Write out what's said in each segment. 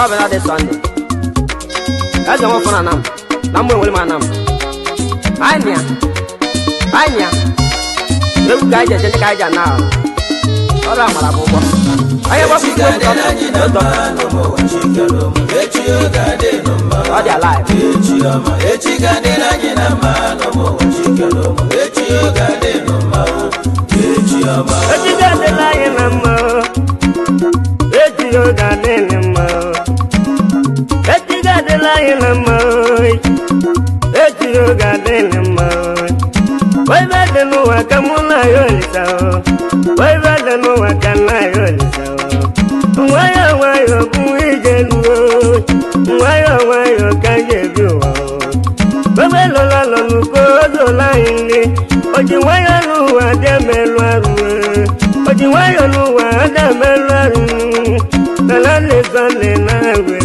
ọ bịara dị sọnde eze nwe fụna nam na mgbe nwere m anam anyị nịa anyị nịa egwu ka anyị ji eje ndị ka anyị ji ana ahụ ọrụ amara bụ ụgbọ onye gbapụ igwe bụ dọkịta anyị na mma n'ụmụụwa chikere ụmụ echi oge adịnụ mma ọ dị alive echi ọma echi ga-adịrị anyị na mma n'ụmụụwa chikere ụmụ echi oge adịnụ mma echi ọma echigo adịla anyị na mma echigo ga-adịlị mma echigo adịla anyị na mma echigo ga-adịlị mma waibe dị n'ụwa ka mụ na ya olisa waibe dị n'ụwa ka nna ya olisa nwayọ nwayọ bụ ije luo nwayọ nwayọ ka je ebi ụwa Bebe lọla lọnu ko zola ile Oji nwayọ n'ụwa dị emelụ arụ Oji nwayọ n'ụwa dị emelụ arụ Nala na-esọle na-agwe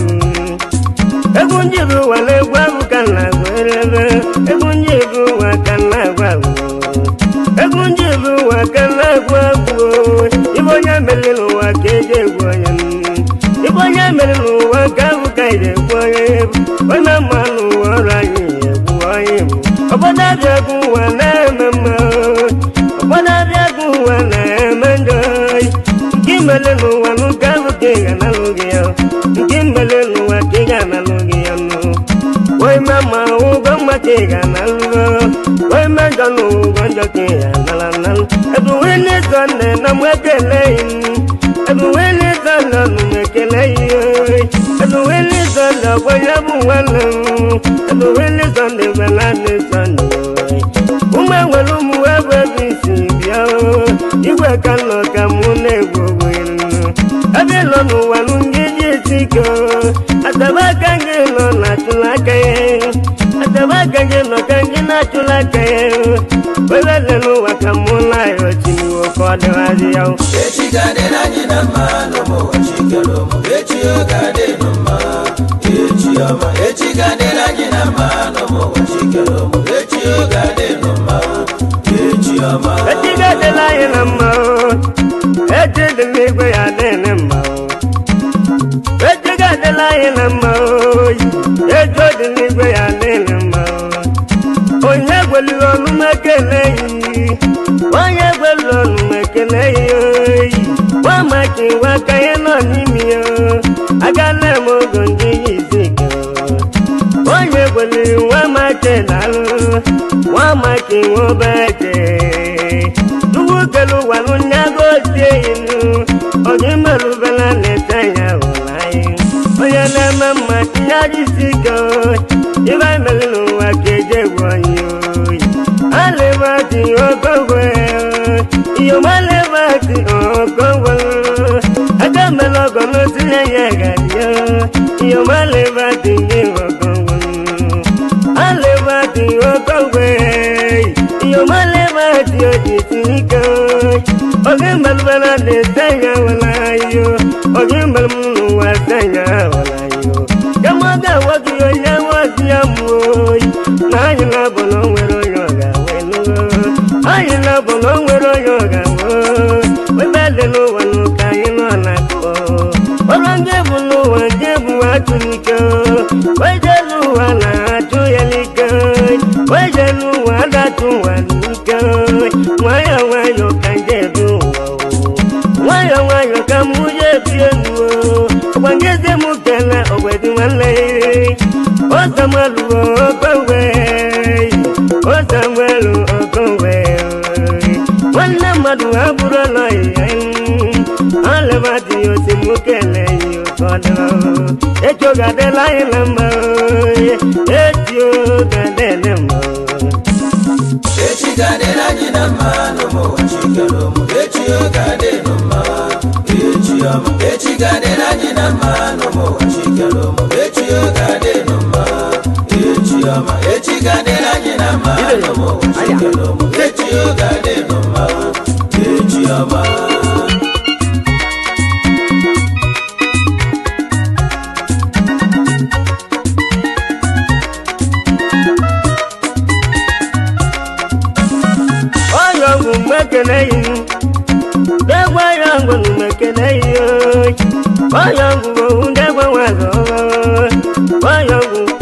Egwu njibi ụwa na-egwu ahụ ka na-agwerebe Egwu njibi ụwa ka na-agwa agwụ Egwu njibi ụwa ka na-agwu agwụ Ibe onye mere n'ụwa ka eji egwu onye Ibe onye mere n'ụwa ka ahụ ka eji egwu onye Onye ma n'ụwa ọrụ anyị egwu onye bụ Obodo abịa egwu ụwa na-eme mma Obodo abịa egwu ụwa na-eme njọ Nke imele n'ụwa n'ụka ahụ ka ị ga-analụ gị ya Nke imele n'ụwa ka ị ga-analụ gị ya nụ Wai mama ụgwọ mma ka ị ga-analụ Wai mejọ n'ụgwọ njọ ka ị ga-anala analụ Ebu wili sọnde na mụ ekele yi Ebu wili sọnde nụ m ekele yi Ebu wili sọnde ọgbọ ya bụ nwanne m Ebu wili sọnde bela dị sọnde ụmụ enwere ụmụ ebe ebe isi bịa igwe ka nọ ka mụ na-egwu ogwe ebe nọ n'ụwa nụ ndị ji esi ike ataba aka gị nọ na achụla aka ya ataba aka gị nọ ka gị na-achụla aka ya ebe dị n'ụwa ka mụ na-ayọ chiniwo ka ọ dịghazị ya echi ga-adịrị anyị na mma n'ụmụụwa chikere ụmụ echi oge adịnụ mma echi ọma echi ga-adịrị anyị na mma n'ụmụụwa chikere ụmụ echi oge adịnụ mma echi ọma echi ga-adịla anyị na mma echi dị n'igwe ya adịghị mma echi ga-adịla anyị na mma echi dị n'igwe ya adịghị mma onye gweliri ọnụ m ekele yi onye gweliri ọnụ m ekele yi nwa maka iwe aka ya nọ n'ime ya agala m ogo ndị yi isi ike onye gweliri nwa maka na-alụ nwa maka iwe obeje tuwu kele ụwa n'ụnyago otie inu onye merụbela na-ete ya ụla anyị onye na-eme mma tinye ajisi ike ibe mere n'ụwa ka eji egwu onye oyi alịbati okogwe iyomalịbati okogwe aka mere ọgọ n'otinye ya gadio iyomalịbati gị okogwe alịbati okogwe iyomalịbati ojisi ike oge mbalbala na-ete ya wala yo oge mbalm n'ụwa te ya wala yo kama ọ ga-awa gị onye nwazi ya mụọ oyi na anyị na-abụ na o nwere onye ọ ga-awe anyị na-abụ na o nwere onye ọ ga-awe ebe dị n'ụwa n'ụka anyị nọ na-akọ ọrụ ndị bụ n'ụwa ndị bụ atụ n'ike weje n'ụwa na-atụ ya n'ike weje n'ụwa adatụ ụwa n'ike nwayọ nwayọ ka ndị ebi ụwa nwayọ nwayọ ka mụ ya ebi enu ọgbangezi m kele ogwedi nwanne ọsamaluo okowe ọsamalu okowe nwanne mmadụ abụrụ ụlọ ya alebadi osi mụ kele ya ụfọdụ echi oge adịla anyị na mma echi oge adịla mma echi ga-adịrị anyị na mma n'ụmụụwa chikere ụmụ echi oge adịnụ mma echi ọma echi ga-adịrị anyị na mma n'ụmụụwa chikere ụmụ echi oge adịnụ mma echi ọma echi ga-adịrị anyị na mma n'ụmụụwa chikere ụmụ echi oge adịnụ mma echi ọma onye ọgwụ mekene yi degwa ya ngwụ mekene yi onye ọgwụ ndegwa nwazọ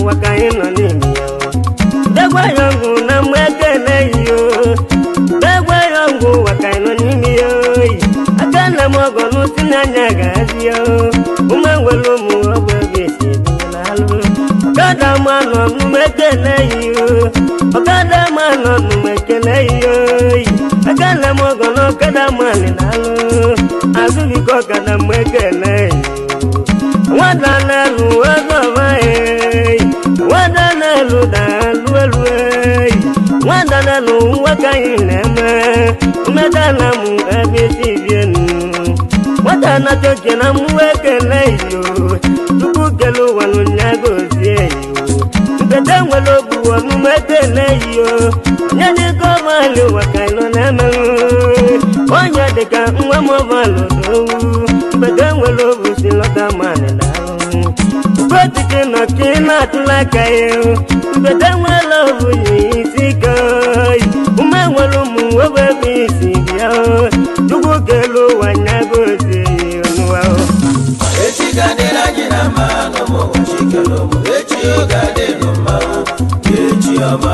ụwa ka anyị nọ n'ime ya degwa ya ọgwụ na mgbe ekele yo degwa ya ọgwụ ụwa ka anyị nọ n'ime ya oyi aka nna m ọgọ n'ụsi n'anya ga-adị ya ụmụ nwere ụmụ ọgwụ ebe esi ebinyela alụ ọkada ma nọ n'ụmụ ekele yo ọkada ma nọ n'ụmụ ekele yo oyi aka nna m ọgọ na ọkada ma nị na-alụ azụbikọ ọkada mgbe ekele yo nwata na-elu ọzọba eyi nwata na-elu na-alụ elu eyi nwata na-elu nwoke anyị na-eme mmeta na mụ ebe isi bienu nwata na-achọ oke na mmụọ ekele iyo tupu kele ụwa n'ụnya gozie iyo mpete nwere obu ọnụma ekele iyo onye dịka ọbalị ụwa ka ịnọ na-emenụ onye dịka nwa m ọbalụ dowu mpete nwere obu si lọta manị na ahụ Botike nọ ka ị na-atụla aka ya mbede nwere obu yi isi ka ume nwere ụmụ nwoke ebe isi bịa chukwu kelu ụwa nya gozie ya ọnụwa echi ga-adịrị anyị na mma n'ụmụ ụwa chikere ụmụ echi oge adịnụ mma echi ọma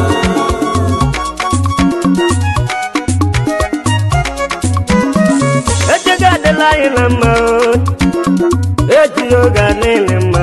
echigo adịla anyị na mma echi oge adịghị mma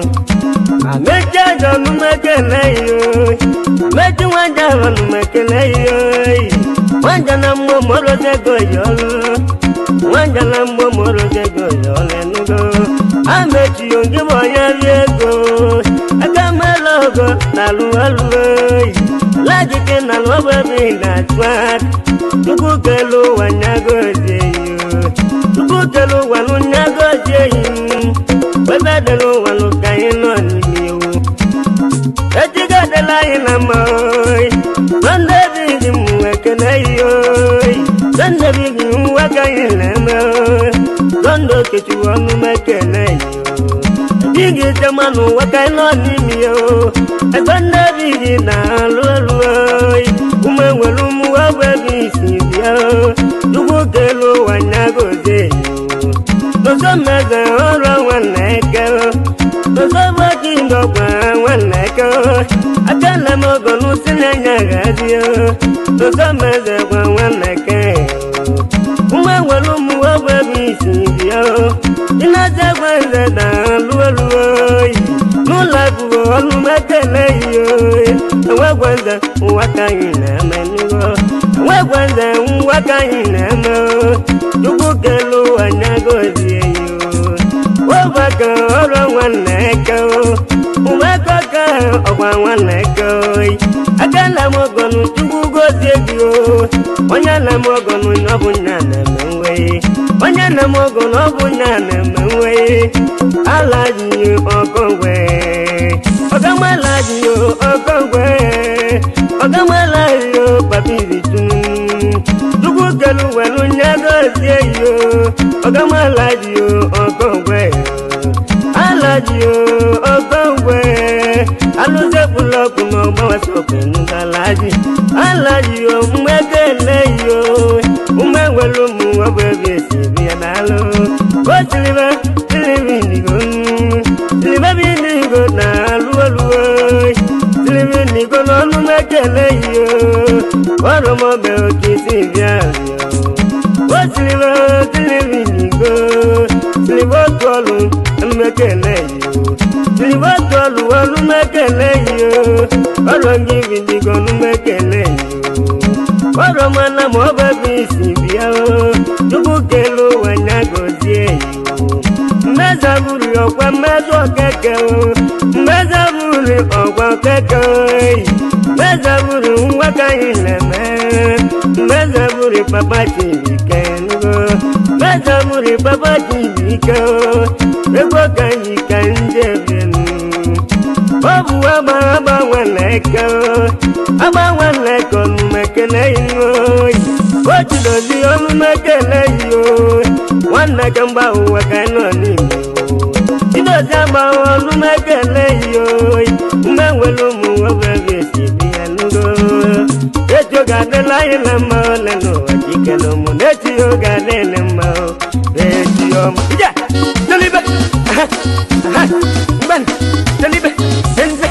amechi ajọ ọnụma ekele ya amechi nwanja ahụ ọnụma ekele ya nwanja na mmụọ morozego ya ọlụ nwanja na mmụọ morozego ya ọlụ enugo amechi onye bụ onye ri ego aka mela ogo na alụalụ lajike na lụọbụ ebe ị na-achụ aka chukwu kelu ụwa nyagozie yo chukwu kelu ụwa nụ nyagozie yi ebe dịrị ụwa nụ ka anyị nọ n'ime iwu echigo adịla anyị na mma oyi sọnde bigi m ekele yi oyi sọnde bigi nwa ka anyị na-eme oyi sọnde okechukwu ọnụ m ekele yi bigi chema n'ụwa ka anyị nọ n'ime ya o sọnde bigi na-alụ elu oyi ụmụ enwere ụmụ ọgwụ ebe isi bịa chukwu kelu ụwa nyagozie yi n'ụzọ mmeze ọrụ nwanne eke n'ụzọ gbaki ndọkwa nwanne eke aka nna m ogo n'ụsi na-enye agazi n'ụzọ mmeze gwa nwanne eke ụmụ enwere ụmụ ọgwụ ebe isi bịa ịnazi egwe nze na alụ elu oyi n'ụlọ akwụkwọ ọnụ m ekele yi oyi enwegwe nze ụwa ka anyị na-eme n'ihu enwegwe nze nwa ka anyị na-eme chukwu kelu anya gozie yo webaka ọrụ nwanne eke ụmụaka ka ọgwa nwanne eke oyi aka nna m ọgọnụ chukwu gozie gị o onye nna m ọgọnụ ọ bụ nya na-eme nwe onye nna m ọgọnụ ọ bụ nya na-eme nwe ala ji ọkọgwe ọgamala ji ọkọgwe ọgamala ji papiri tum chukwu kelu welu nya gozie yo ọgamala ji ọkọgwe alaji ọkọgwe alụzepụlọkụ n'ọgbawasọkwenugalaji alaji mmekele yo ume nwere ụmụ ọbụ ebe esi ebi ya n'alụ o silibe silibe indigo silibe bi indigo na alụ olu silibe indigo n'ọnụ mekele yo ọrụmọbe oke isi bịa bịa o silibe silibe indigo silibe otu ọlụ mmekele yo silibe otu ọlụ ọlụ mekele yo ọrụ gị bindigo ọnụ mekele yo ọrụ mana ma ọ bụ ebe isi bịa tupu kelu ụwa nya gozie yo mmeza buru ọkwa mmeza okeke mmeza buru ọkwa okeke mmeza buru nwa ka anyị na-eme mmeza buru papa chibike nugo mmeza buru papa chibike ego ka anyị ka ndị ebienu ọ bụ agba agba nwanne eke agba nwanne eke ọnụmekele ihu oyi o jidozi ọnụmekele ihe nwanne ke mgba ụwa ka anyị nọ n'ime chidozi agba ọnụmekele ihe oyi mgbe nwere ụmụ nwoke ga-esi bi ya nugo echi oge adịla anyị na mma ole n'ụwa chikere ụmụ na-echi oge adịghị mma echi ọma ije telibe mgbe telibe enze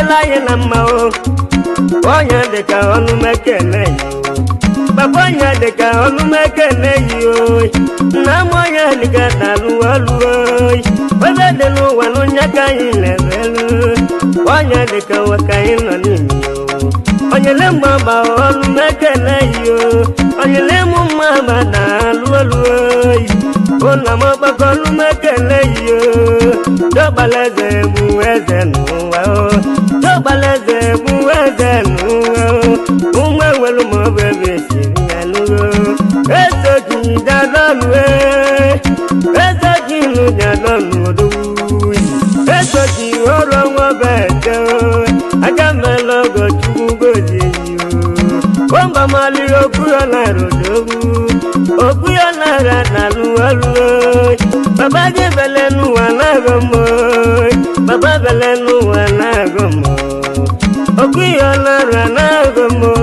adịla anyị na mma o onye dịka ọnụmekene yi papa onye dịka ọnụmekene yi oyi nna m onye dịka dalụ ọlụ oyi ebe dị n'ụwa n'onye ka anyị na-ebelu onye dịka ụwa ka anyị nọ n'ime ya o onyele mgbagba ọnụmekene yi o onyele mụ mma ma dalụ ọlụ oyi ụna m ọgbakọ ọnụmekene yi o dọgbalaeze bụ eze n'ụwa o dọgbalaeze bụ eze n'ụwa o ụmụ enwelu ma ọ bụ ebe esiri ya n'ụwa ezoji dadọnụ ezoji nụ dadọnụ odogwu ezoji ọrụ ọnwa bete aka mela ọgọ chukwu gozie yi o gbọmba maliri okwu ya nara odogwu okwu ya nara na-alụ ọlụ baba gị bele n'ụwa na-agọ mmụọ baba bele n'ụwa na-agọ mmụọ okwu ya nara na-agọ mmụọ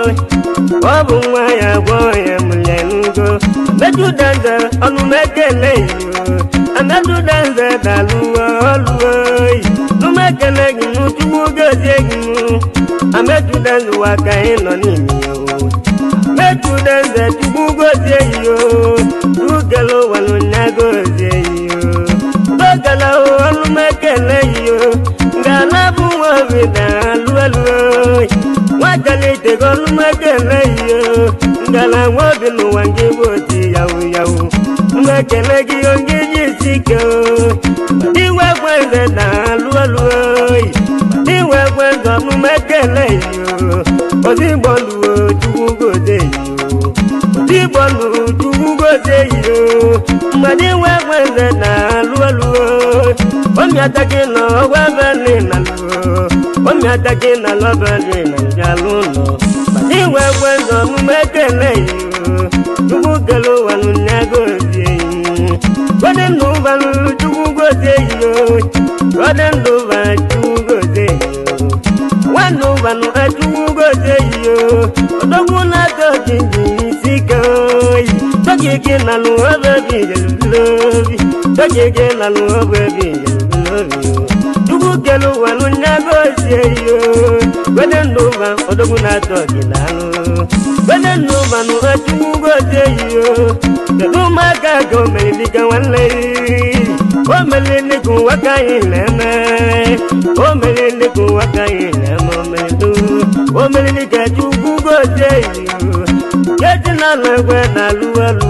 ọ bụ nwa ya gwọ ya mụlya n'ugo mejudanze ọnụ mekele iyo amejudanze dalụwa ọlụwa yi numekele gị n'uchukwu gozie gị nụ amejudanze ụwa ka ị nọ n'ime ya o mejudanze chukwu gozie iyo ugele ụwa n'ụnya gozie iyo gbagala ọnụ mekele iyo ngala bụ nwa obi na-alụ elu nwakalite gị ọnụ mekele iyo ngala nwa obi n'ụwa nke bụ oti yawu yawu mmekele gị onye ji isi ike iwe gwenze na-alụ elu iwe gwenze ọnụ mekele iyo ozigbo luo chukwu gote iyo ozigbo lu chukwu gote iyo mmadụ iwe gwenze na-alụ elu omiataki na ọgwa bẹni na lu omiataki na lọbẹni na njalu nọ bàtí ìwé gbẹdọ mú mẹkẹlẹ yìí o tukú kẹlẹ wà ló ní agòdì yìí gbọdẹ nù balù tukú gòdì yìí o gbọdẹ nù balù tukú gòdì yìí o wà nù balù ẹtukú gòdì yìí o ọdọkùn náà tó jìnjìn sí kan yìí tọkìkì nànú ọbẹ bí jẹlẹbi tọkìkì nànú ọbẹ bí jẹlẹbi chukwu kelu wanu nyago sie yo gwede ndụba odogwu na-atọ gị n'anụ gwede ndụba nụ chukwu gozie yo kedu ụmụaka ka o mere dịka nwanne o mere dịka ụwa ka anyị na-eme o mere dịka ụwa ka anyị na-eme o mere du o mere dịka chukwu gozie yo keji na alụ egwe na alụ alụ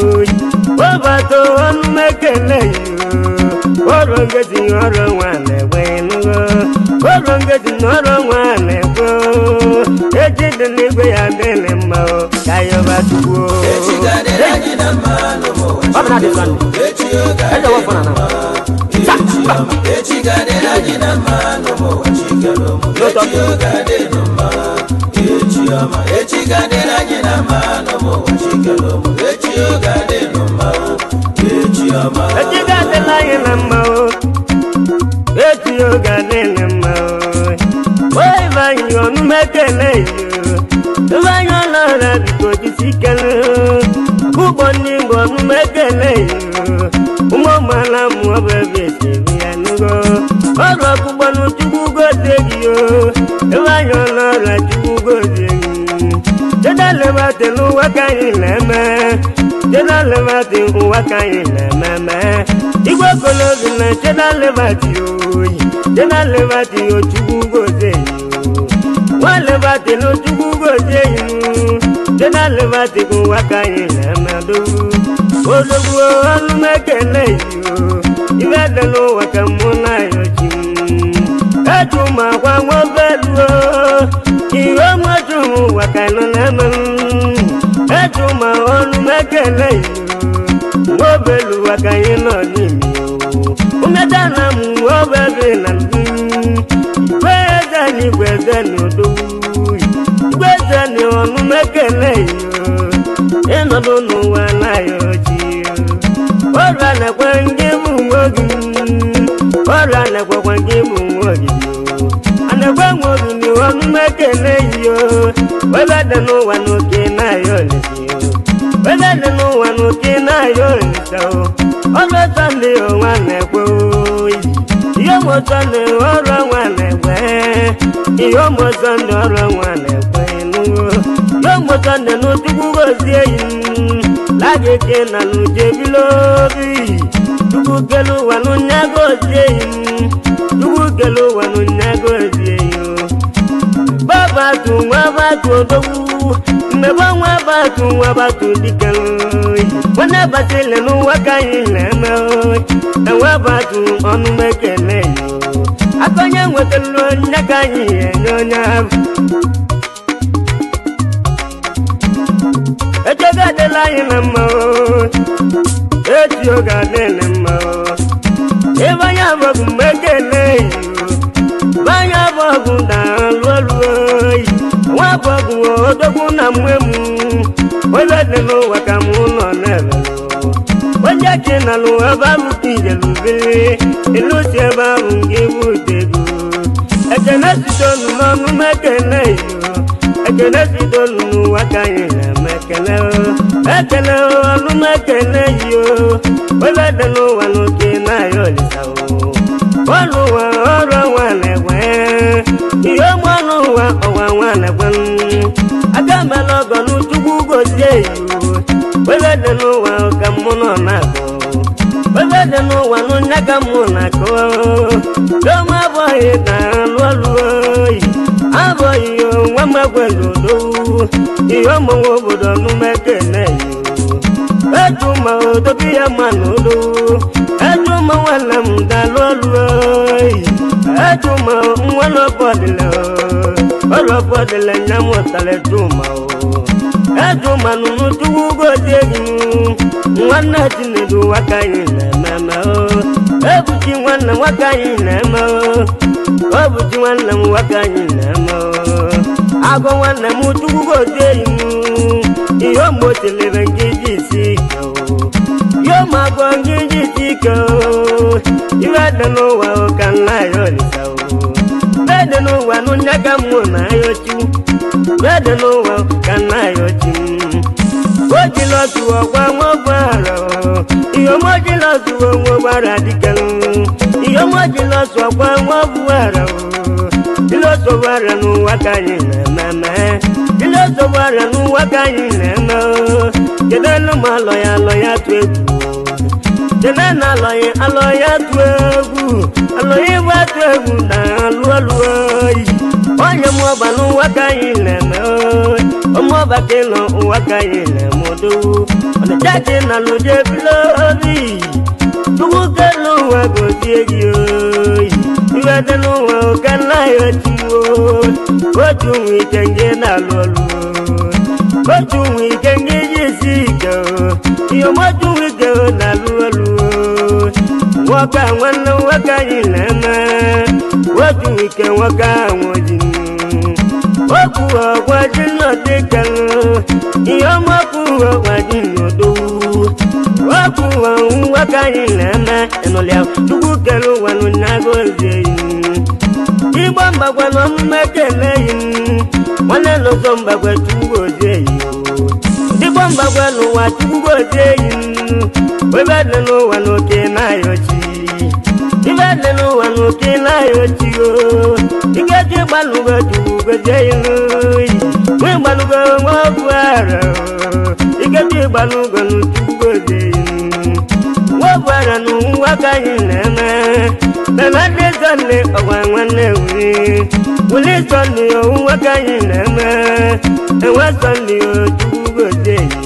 webata ọnụ mekele yo ọrụ ngezi ọrụ nwa na-egwe nugo ọrụ ngezi na ọrụ nwa na-egwe eji dị n'igwe ya dịrị mma o ka yọba tuwo echi ga-adịrị anyị na mma n'ụmụ ọ bụ na dị sọnde echi oge eze wọfọ na na echi ga-adịrị anyị na mma n'ụmụ chikere ụmụ echi oge adịnụ mma echi ọma echi ga-adịrị anyị na mma n'ụmụ chikere ụmụ echi oge adịnụ mma echi ọma echi ga-adịla anyị na mma o echi oge adịrị mma o wee bụ anyị ọnụ mekele yo ebe anyị ọlọra biko jisi kele ọkpụkpọ ndị igbo ọnụ mekele yo ụmụ ọmala mụ ọbụ ebe esiri ya nugo ọrụ ọkpụkpọ n'chukwu gozie gị o ebe anyị ọlọra chukwu gozie gị jedalebate n'ụwa ka anyị na-eme jedalebate ụwa ka anyị na-ememe igwe okolobi na jedalebate oyi jedalebate ochukwu gozie yi nwalebate n'ochukwu gozie yi jedalebate ụwa ka anyị na-eme odogwu odogwu ọnụ mekele yi ibe dị n'ụwa ka mụ na ya ochi eju ma gwa nwobeluo ihe ọmọdụ ụwa ka nọ na-eme eju ma ọnụ mekele yi nwobelu ụwa ka anyị nọ n'ime umeda na m nwobebe na mbi igwe eze na igwe eze na odogwu igwe eze na ọnụ mekele yi ịnọdụ n'ụwa na ya ochi ọrịa na-ekwe ndị bụ nwe gị ọrịa na-ekwekwe ndị bụ nwe gị anekwe nwe gị na ọnụ mekele yi webe dị n'ụwa n'oke na-ayọ olise webe dị n'ụwa n'oke na-ayọ olise ọrụ ọtọ ndị ọnwa na-ekwe oyi ihe ọmụtọ na ọrụ ọnwa na-ekwe ihe ọmụsọ ndị ọrụ nwa na-ekwe nuwo ihe ọmụsọ ndị n'otukwu gozie yi lagike na nujebilobi tukwu kelu ụwa n'nya gozie yi tukwu kelu ụwa n'nya gozie yi babatu nwa batu odogwu mmebe nwa batu nwa batu dike nwanne batile n'ụwa ka anyị na-eme na nwa batu ọnụ mekele yi aka onye nwetara onye ka anyị enye onye ahụ echego adịla anyị na mma echi oge adịla mma ebe anya abụghị mgbe ekele yi ebe anya abụghị daalụ ọrụ oyi nwa abụghị odogwu na mgbe m onye dị n'ụwa ka m nọ n'ebe onye chi na n'ụwa ebe ahụ ka ijelubili ilu si ebe ahụ nke ibu ego ekene sitonu n'ọnụ m ekele yo ekele sitonu n'ụwa ka anyị na-eme ekele ekele ọnụ m ekele yo onye dị n'ụwa n'oke na-ayọ olisa ọrụ ụwa ọrụ ọnwa na-egwe ihe ọma n'ụwa ọwa nwa na-egwe aka mela ọgọ n'uchukwu gozie yo onye dị n'ụwa ka mụ nọ na-agụ onye dị n'ụwa n'onye ka mụ na-akụ doma abụghị na alụ ọlụ oyi abụghị nwa magweludo ihe ọmụnwe obodo n'umekene yo eju ma odobi ya ma n'udo eju ma nwanne m dalụ ọlụ oyi eju ma nwa n'ọbọdịla ọlọbọdịla nya mụtara eju ma o eju ma nụnụ tuwu gozie gị nwanne chinedu nwaka anyị na-ememe ebuchi nwanne nwaka anyị na-eme obuchi nwanne m nwaka anyị na-eme agụ nwanne m chukwu gozie yi ihe mgbochilere nke iji isi ike ihe magụ nke iji isi ike ihe dị n'ụwa ka nna ya olisa dị n'ụwa n'onye ka mụ na ya ochi dị n'ụwa ka nna ya ochi ojilọsụ ọgwa nwogbara ihe ọmọjilọsụ nwogbara dịkalụ ihe ọmọjilọsụ ọgwa nwogbara ilọsọgbara n'ụwa ka anyị na-ememe ilọsọgbara n'ụwa ka anyị na-eme kedụ ma alọ ya alọ ya tụ egwu kedụ na alọ ya alọ ya tụ egwu alọ ya ịgba tụ egwu na alụ ọlụ oyi onye m ọba n'ụwa ka anyị na-eme ọmọba ka ịnọ ụwa ka anyị na-eme odowu ọdịcha ka ị na lụje bilo obi chukwu kelu ụwa gozie gị oyi iwe dị n'ụwa ụka nna ya ochiwo otu nwe ike nje na-alụ ọlụ otu nwe ike nje ji esi ike ihe ọmọtu nwe ike na-alụ ọlụ nwoke a nwanne nwoke anyị na-eme otu nwe ike nwoke ahụ ojii okwu ọgwa ji nnọdị kalụ ihe ọmọkwu ọgwa ji n'odowu okwu ọhụ nwoke anyị na-eme ịnụlịa chukwu kere ụwa n'ụnyago ozie yi igbo mgbagwa n'ọmụme kele yi nwanne n'ụzọ mgbagwa chukwu ozie yi igbo mgbagwa n'ụwa chukwu ozie yi ebe dị n'ụwa n'oke na-ayọchi ibe dị n'ụwa n'oke na-ayọchi o ikeji gbalụgo chukwu gozie ilu nwe gbalụgo nwa ọbụ ara ikeji gbalụgo n'chukwu gozie ilu nwagbara n'ụwa ka anyị na-eme nana ndị sọnde ọgwa nwanne wuri wuli sọnde ụwa ka anyị na-eme enwe sọnde chukwu gozie ilu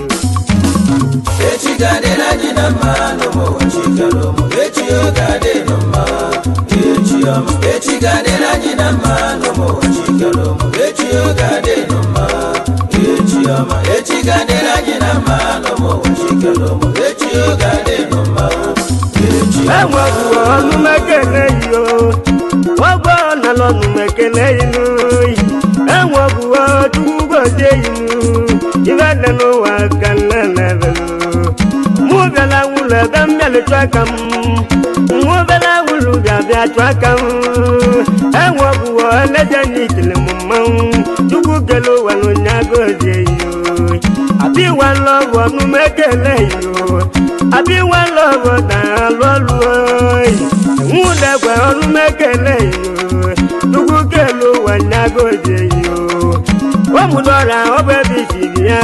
echi ga-adịrị anyị na mma n'ụmụ chikere ụmụ echi oge adịnụ mma echi ọma echi ga-adịrị anyị na mma n'ụmụ chikere ụmụ echi oge adịnụ mma echi ọma echi ga-adịrị anyị na mma n'ụmụ chikere ụmụ echi oge adịnụ mma echi ọma enwegwu ọnụmekele yi o ọgbọ nala ọnụmekele yi n'oyi enwegwu chukwu gozie yi ibe dị n'ụwa ka nne na-ebelu mụ bịala wụlọ ebe m bịala chụ aka m mụ bịala wụlọ bịa bịa chụ aka m enwegwu eleje n'ikele m mmanwụ chukwu kele ụwa n'onye gozie yi o abi one love ọnụmekele yi o abi one love na-alụ ọlụ oyi nwụdegwe ọnụmekele yi o chukwu kele ụwa nya agodi eyi o ụmụdọra ọbụ ebe isiri ya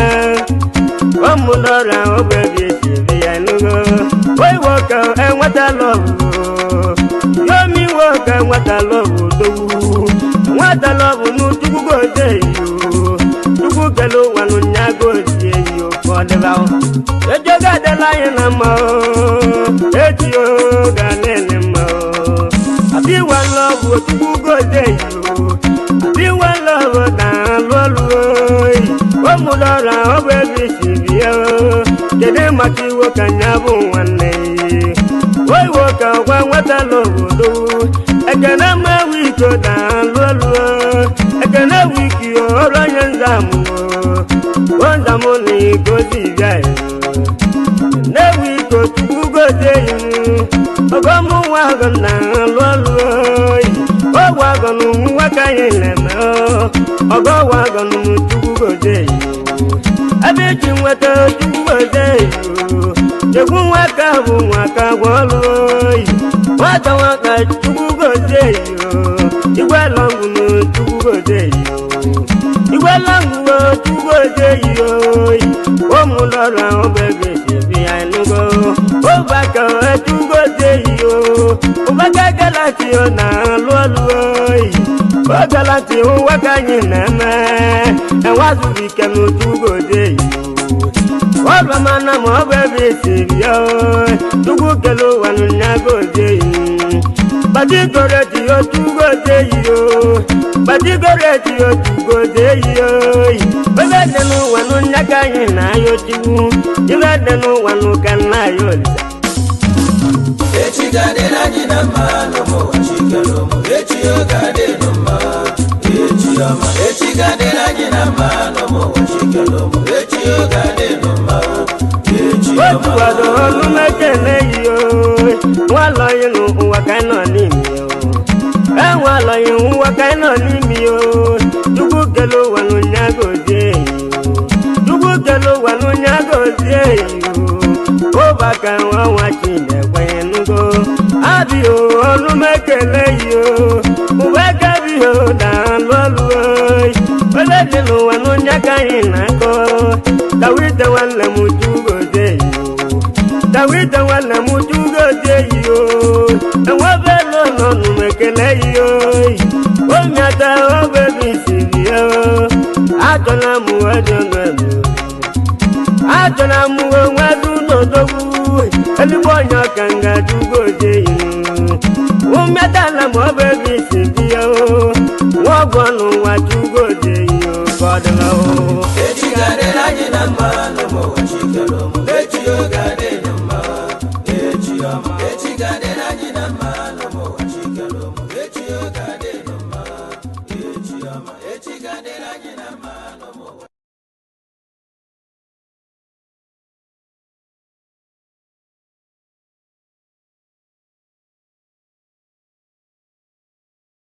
ụmụdọra ọbụ ebe isiri ya nugo wee nwoke enweta lọbụ yomi nwoke enweta lọbụ dowu nweta lọbụ n'utukwu godi eyi o tukwu kele ụwa n'ụnya godi eyi o ka ọ dịba o ejoga adịla anyị na mma o echi o ga na-ene mma o àbí wà lọ́wọ́ tukú gòdè yìí o àbí wà lọ́wọ́ náà lọ́lọ́ yìí ó mú lọ́ra ọbẹ̀ bí síbi o kéde màkì wo kànyà bò wọn nẹ̀ yìí ó ìwọ kà wá wọ́tà lọ́wọ́ lọ́wọ́ ẹ̀kẹ́nẹ́ mẹ́ wí tó náà lọ́lọ́ ẹ̀kẹ́nẹ́ wí kì í ọ̀rọ̀ yẹn ń dààmú o ó ń dààmú ní kó sì bíà yìí newi ko tukú gòdè yìí ọgọ́ mú wà gàn náà lọ́lọ́ yìí ó wà gàn nù wákà yìí lẹ́mẹ́ ọ́ ọgọ́ wà gàn nù tukú gòdè yìí ẹbí tí wọ́n tẹ tukú gòdè yìí jẹ̀kún wákà bù wákà wọ́lọ́ yìí wọ́n tẹ wákà tukú gòdè yìí ìgbà lọ́ngù nù tukú gòdè yìí ìgbà lọ́ngù nù tukú gòdè yìí ó mú lọ́rọ̀ àwọn bẹ́ẹ̀ bí àìlúgọ ó bá kàn ẹ́ túbọ̀ dé yìí o ó bá gẹ́gẹ́ láti ọ̀nà lọ́lọ́ yìí ó gẹ́ láti ó wákàyè nẹ́mẹ́ ẹ̀ wá sùbí kẹnu túbọ̀ dé yìí o ó bá máa nà mọ́ bẹ́ẹ̀ bí sèbí ọ́ túbú kẹló wà ní nyàgòdè yìí bàtí kọrẹ tí ó túbọ̀ dé yìí o bàtí kọrẹ tí ó túbọ̀ dé yìí o bẹ́ẹ̀ dẹnu wà ní nyàgàyè náà yóò ti wú ibe denu wanu kana yolisa echi ga-adịrị anyị na mma n'ụmụụwa chikere ụmụ echi ọ ga-adịnụ mma echi ọma echi ga-adịrị anyị na mma n'ụmụụwa chikere ụmụ echi ọ ga-adịnụ mma echi ọma otuwado ọnụ mekene yi o nwalọyi nụ ụwa ka nọ n'imi o enwalọyi ụwa ka nọ n'imi o chukwu kele ụwa n'ụnyagozie yi o chukwu kele ụwa n'ụnyagozie yi o ụbaka nwa nwa chinekwe nugo abi o ọnụ mekele yi o ụwa kabi o daalụ ọlụ oyi ole dị n'ụwa n'ụnya ka anyị na-akọ dawide nwanne m chugozie yi o dawide nwanne m chugozie yi o enwebela n'ọnụ m ekele yi oyi omiata obebi siri ya achọla m wedonelu achọla m onwe n'odogwu eluigbo onye ọka nga chugozie yi umetala m obebi siri ya nwa ọgwụ n'ụwa chugozie yi ka ọ dịla o echi ga-adịrị anyị na mma n'ụmụụwa chikere ụmụ echi ọ ga-adịnụ